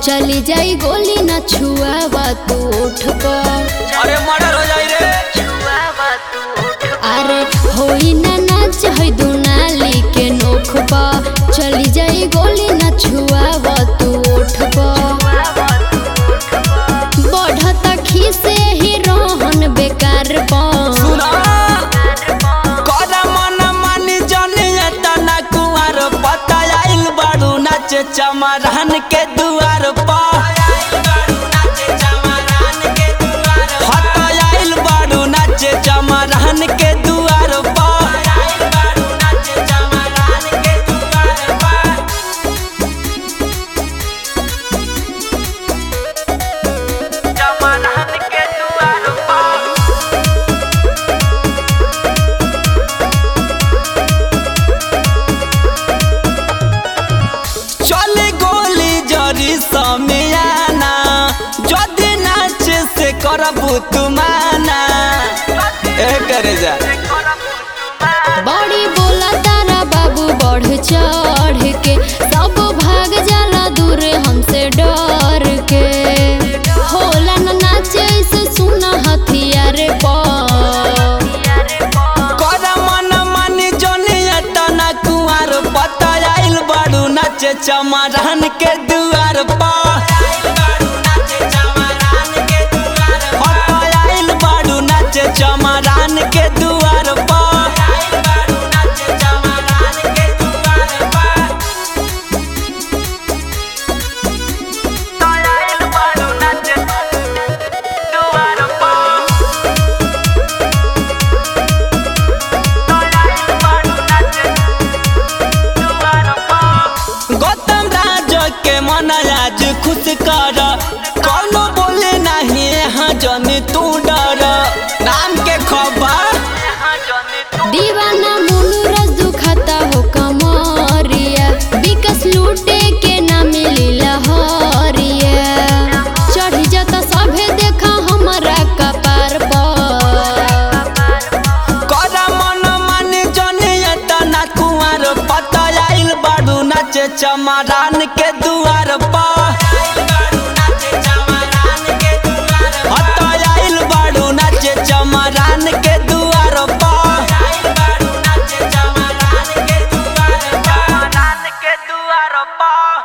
चली जाई गोली न छुआवा तू उठ पर अरे मर्डर हो जाई रे अरे होई ना नाच है दुनाली के नोख पर चली जाई गोली न छुआवा तू उठ पर बढ़ता खीसे ही रोहन बेकार पर सुना करा मन मानी जने तना कुआर पता आइल बाड़ू नाचे चमरान के दुआर पर हत आइल बाड़ू नाचे चमरान के दुआर पर चले गोली जरी समियाना जदि नाच से करबू तुमाना ए करे जा बड़ी बोला तारा बाबू बढ़ चढ़ के सब भाग जाला दूर हमसे डर के होला न नाचे से सुना हथियार पर कर मन मानी जनी तना कुआर पता आइल बाड़ू नाचे चमरान के दुआर पर आइल बाड़ू नाचे चमरान के दुआर पर गौतम राज के मन आज खुश कर कौनो बोले नहीं यहाँ जनी तू डर नाम के खबर दीवाना मुनु रस दुखाता हो कमरिया विकस लूटे के ना मिली लहरिया चढ़ी जाता सभे देखा हमारा कपार पर कर मन माने जनी तना कुआर पता आइल बाड़ू नाचे चमरान के दुआर पर